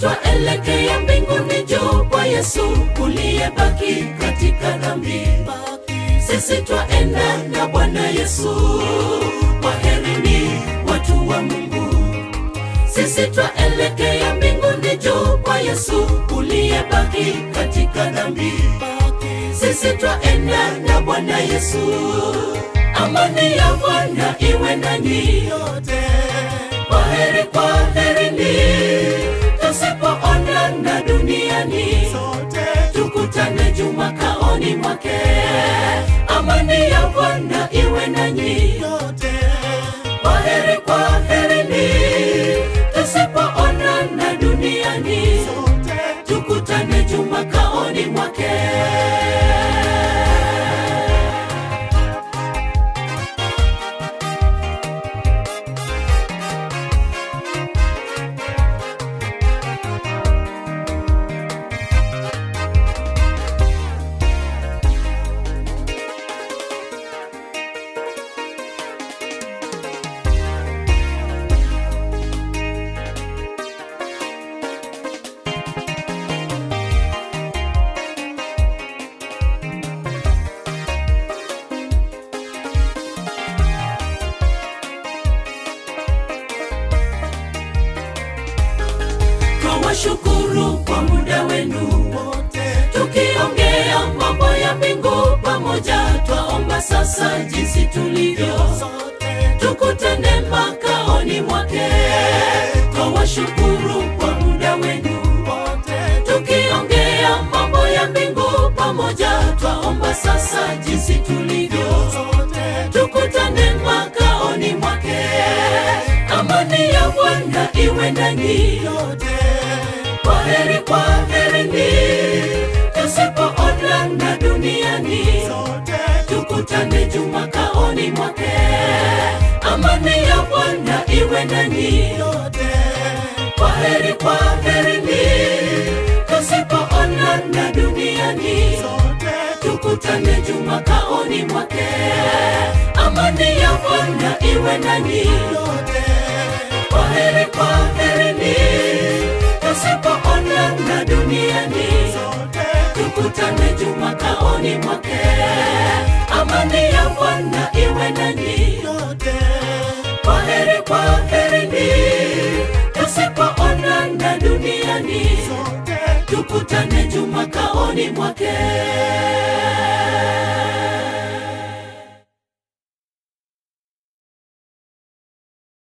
twaelekea mbinguni juu kwa Yesu uliyebaki katika dhambi. Sisi twaenda na Bwana Yesu, kwaherini watu wa Mungu. Sisi twaelekea mbinguni juu kwa Yesu uliyebaki katika dhambi. Sisi twaenda na Bwana Yesu, amani ya Bwana iwe nanyi yote. Kwaheri, kwaherini, tusipoonana duniani tukutane juu makaoni mwake. Amani ya Bwana iwe nanyi yote. Kwaheri, kwaherini, tusipoonana duniani tukutane juu makaoni mwake. Twawashukuru kwa muda wenu tukiongea mambo ya mbingu pamoja. Twaomba sasa jinsi tulivyo, tukutane makaoni mwake. Twawashukuru kwa muda wenu tukiongea mambo ya mbingu pamoja. Twaomba sasa jinsi tulivyo, tukutane makaoni mwake. Amani ya Bwana iwe nanyi yote. Kwaheri, kwaherini, tusipoonana duniani tukutane juu makaoni mwake. Amani ya Bwana iwe nanyi yote. Kwaheri, kwaherini, tusipoonana duniani tukutane juu makaoni mwake. Amani ya Bwana iwe nanyi yote. Kwaheri, kwaherini, tusipoonana duniani tukutane juu makaoni mwake. Amani ya Bwana iwe nanyi yote. Kwaheri, kwaherini, tusipoonana duniani tukutane juu makaoni mwake.